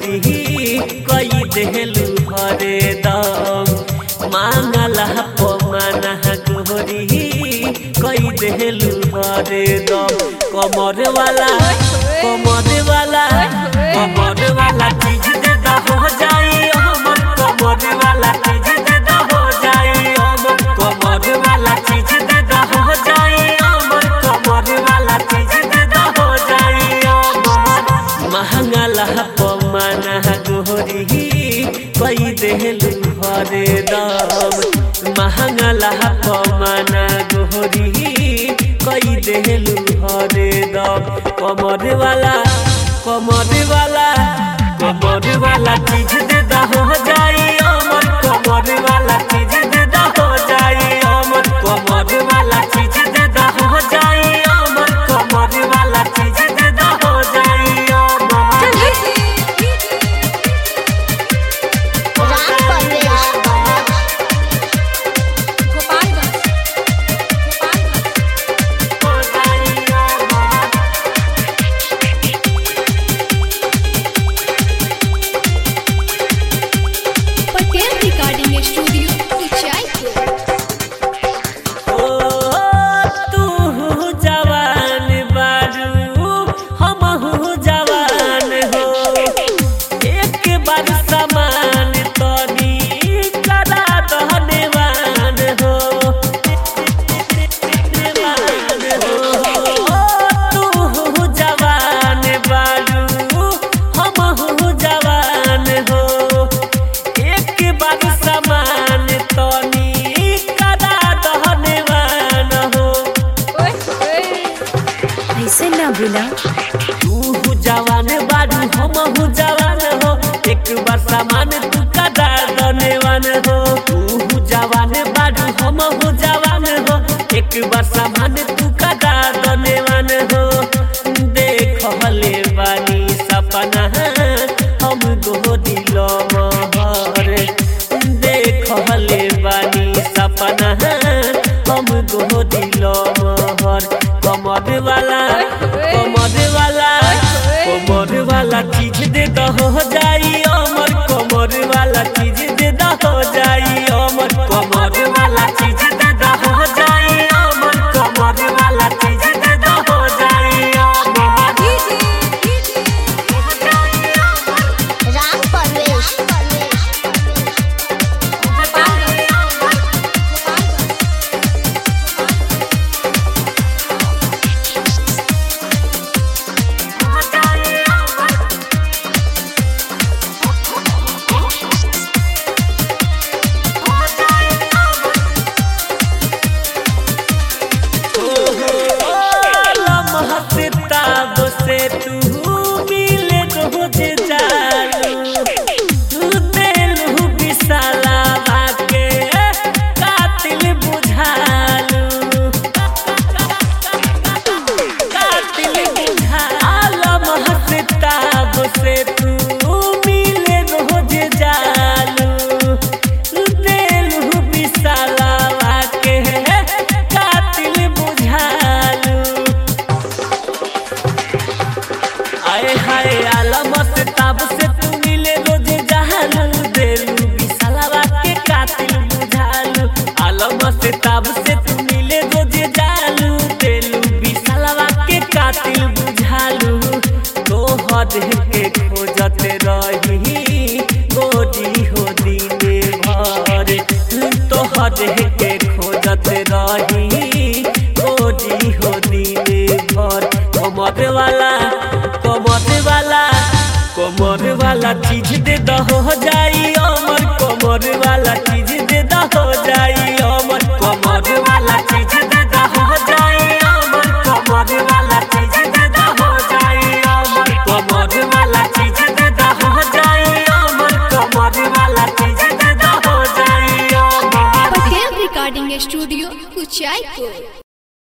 गोहरी कई देहलू हरे दम मांगला पमाना गोहरी कई देहलू हरे दम कमर वाला कमर वाला कमर वाला चीज दे दा हो जाई हमर कमर वाला चीज दे दा हो जाई हमर कमर वाला चीज दे दा हो जाई हमर कमर वाला चीज दे दा हो जाई हमर महंगा लहा पमाना गोहरी कई देहलू हरे दम महंगा लहा पमाना गोहरी कई देहलू हरे दम कमर वाला कमर वाला कमर वाला चीज दे दा हो जाई अमर कमर वाला चीज दे दा हो जाई अमर कमर वाला चीज दे दा हो जाई अमर कमर वाला चीज दे दा हो जाई अमर राम परवेश हो जाई अमर पटेल रिकॉर्डिंग स्टूडियो उचाईपुर ओ तू जवान बारू हमहू जवान हो एक बार समान तनी करा दहनेवान हो तू जवान बारू हमहू जवान हो एक बार समान तनी करा दहनेवान हो ऐसे ना बोला तू जवान बारू हमहू जवान हो एक बार समान तू करा दहनेवान हो तू जवान बारू हमहू जवान हो एक बार समान तू करा दहनेवान हो देख हले बानी सपना हम गोदी लमहर देख हले बानी सपना हम गोदी लमहर कमर वाला कमर वाला कमर वाला चीज दे द हो जाई अमर कमर वाला चीज दे द हो जाई अमर कमर वाला चीज दे द हो जाई अमर कमर वाला चीज दे द हो जाई अमर राम परवेश लमहताब से तू मिले रोज जालू तू देलू विशाला के कातिल बुझालू कातिल बुझालू लमहताब से तू मिले रोज जालू देलू विशाला के कातिल बुझालू आए हाय आलम से ताब से तू मिले रोज जहालू देलू विशालवा के कातिल बुझालू आलम से ताब से तू मिले रोज जालू देलू विशालवा के कातिल बुझालू तो हद के खोजत रही गोरी हो दिने भर तो हद के खोजत रही गोरी हो दिने भर कमर वाला कमर वाला कमर वाला चीज दे द हो जाई अमर कमर वाला चीज दे द हो जाई अमर कमर वाला चीज दे द हो जाई अमर कमर वाला चीज दे द हो जाई अमर कमर वाला चीज दे द हो जाई अमर कमर वाला चीज दे द हो जाई अमर पटेल रिकॉर्डिंग स्टूडियो उचाईपुर